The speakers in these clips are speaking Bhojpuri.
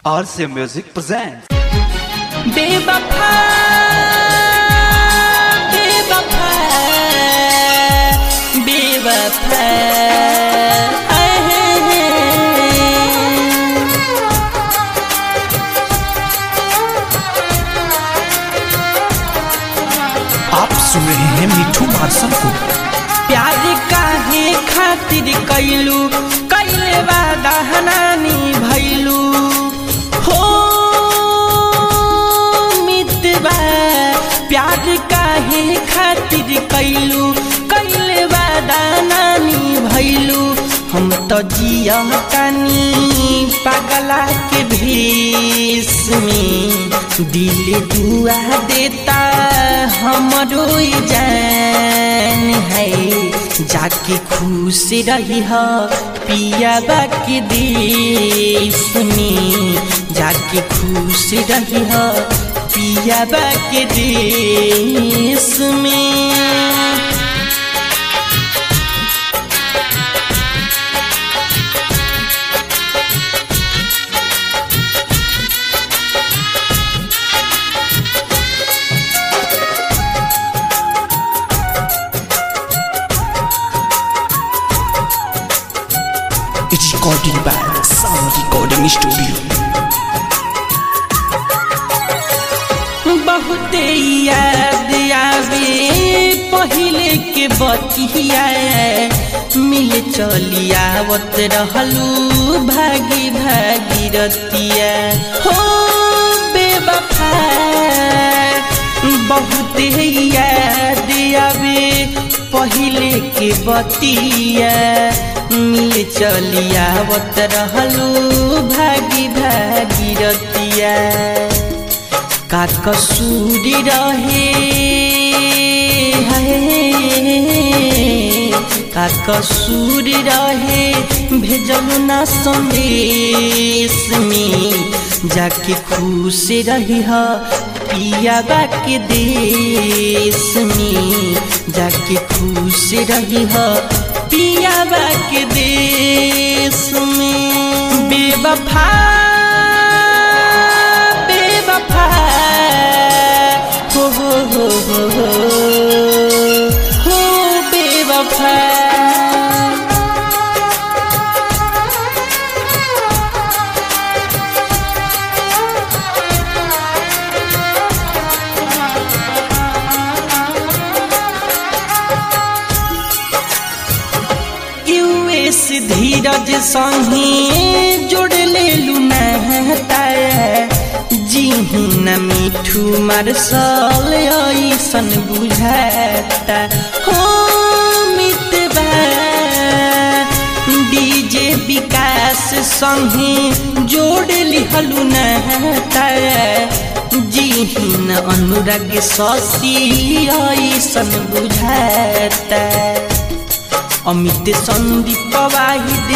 RCA Music presents. बेवफा बेवफा बेवफा आप सुन रहे हैं मिठू मार्शल को प्यार काहे खातिर कैलू कैले वादा हनानी भैलू हो मितबा प्यार काहे खातिर कैलू कैले वादा नानी भैलू हम तो जिया कानी पगला के भेष में दिल दुआ देता हमरो जान है जाके खुश रही हो पिया के देश में जाके खुश रही हो पिया के देश में it's recording by sound recording studio बहुते याद आवे पहिले के बतिया मिल चली आवत रहलू भागी भागी रतिया हो बेवफा बहुते याद आवे पहिले के बतिया मिल चली आवत रहलू भागी भागी रतिया का कसूरी रहे है का कसूरी रहे भेजलू ना संदेश में जाके खुश रही ह पिया के देश में जाके खुश रही ह पिया के देश में बेवफा बेवफा हो हो हो हो हो हो बेवफा यूएस धीरज संगे जोड़ ले लुनाता जी न मिठू मार्शल ऐसन बुझाता हो मितबा डीजे विकास संगे जोड़ लिहलु नहता जी न अनुराग शशि ऐसन बुझाता अमित संदीप वाहिद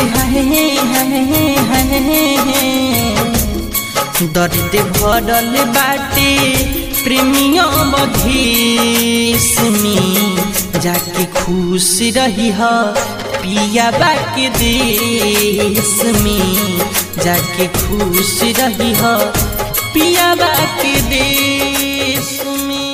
दर्द भरल बाटे प्रेमिया मधेश में जाके खुश रही ह पिया के देश में जाके खुश रही ह पिया के देश में